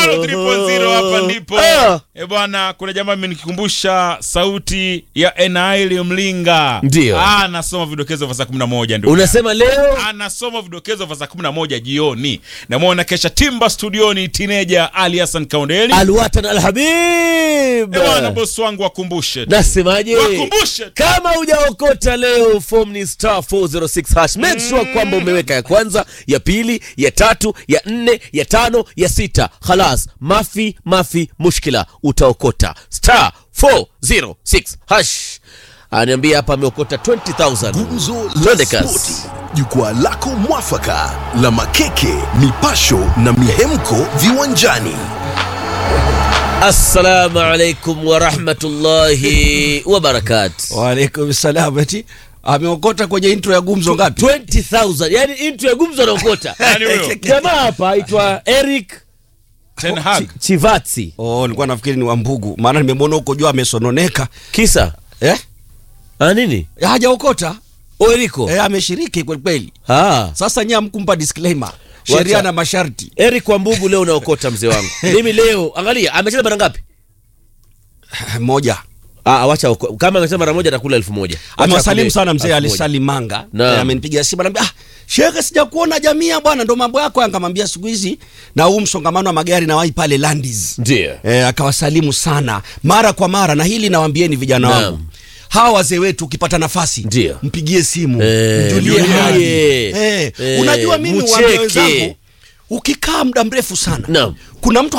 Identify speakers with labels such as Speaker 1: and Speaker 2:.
Speaker 1: Karo 3.0 hapa ndipo.
Speaker 2: Ah.
Speaker 1: Eh bwana, kuna jamaa amenikumbusha sauti ya Enaili Mlinga.
Speaker 2: Ndio.
Speaker 1: Ah, anasoma vidokezo vya saa 11 ndio.
Speaker 2: unasema leo
Speaker 1: anasoma vidokezo vya saa 11 jioni. Namwona kesha Timba studioni teenager Ali Hassan Kaundeli.
Speaker 2: alwatan alhabib
Speaker 1: Eh bwana, bosi wangu wakumbushe. tu.
Speaker 2: nasemaje
Speaker 1: Wakumbushe. tu.
Speaker 2: kama hujaokota leo form ni star 406 hash make sure kwamba umeweka ya kwanza ya pili ya tatu ya nne ya tano ya sita khalas mafi mafi mushkila utaokota star 406 hash aniambia hapa ameokota 20000
Speaker 3: Gumzo la
Speaker 2: Twende kasi.
Speaker 3: Spoti, jukwaa lako mwafaka la makeke, mipasho na mihemko viwanjani.
Speaker 2: assalamu alaikum warahmatullahi wabarakatu
Speaker 4: Waalaikum salam. Eti ameokota kwenye intro ya gumzo ngapi?
Speaker 2: 20000 yani intu ya gumzo anaokota
Speaker 1: Nani huyo?
Speaker 2: jamaa hapa aitwa eric
Speaker 1: Ten Hag.
Speaker 2: Chi- chivatsi
Speaker 4: Oh, nilikuwa nafikiri ni Wambugu, maana nimemwona huko juu amesononeka.
Speaker 2: kisa
Speaker 4: Eh?
Speaker 2: Ah, nini
Speaker 4: Hajaokota.
Speaker 2: oeriko
Speaker 4: Eh, ameshiriki kweli kweli.
Speaker 2: ah.
Speaker 4: Sasa nyie hamkumpa disclaimer. Sheria
Speaker 2: Wacha.
Speaker 4: na masharti.
Speaker 2: eric wambugu leo unaokota mzee wangu mimi leo angalia amecheza mara ngapi
Speaker 4: Moja.
Speaker 2: ah, wacha oko- kama amecheza mara moja atakula elfu moja Wacha
Speaker 4: Amewasalimu
Speaker 2: akule
Speaker 4: sana mzee
Speaker 2: elfu
Speaker 4: Ali
Speaker 2: moja.
Speaker 4: Salim Manga.
Speaker 2: Naam.
Speaker 4: Eh, amenipigia simu anambia, "Ah, Shehe sijakuona jamii bwana, ndo mambo yako." Akamwambia siku hizi na huu msongamano wa magari na wai pale Landis.
Speaker 2: Ndiyo.
Speaker 4: Eh, akawasalimu sana mara kwa mara na hili nawaambieni vijana
Speaker 2: Naam.
Speaker 4: wangu. Hawa wazee wetu ukipata nafasi
Speaker 2: Ndiyo.
Speaker 4: mpigie simu
Speaker 2: Eh,
Speaker 4: mjulie
Speaker 2: mjulie.
Speaker 4: hali.
Speaker 2: Eh,
Speaker 4: Eh,
Speaker 2: eh,
Speaker 4: unajua mimi
Speaker 2: mcheke.
Speaker 4: uambia wenzangu ukikaa muda mrefu sana
Speaker 2: Naam.
Speaker 4: kuna mtu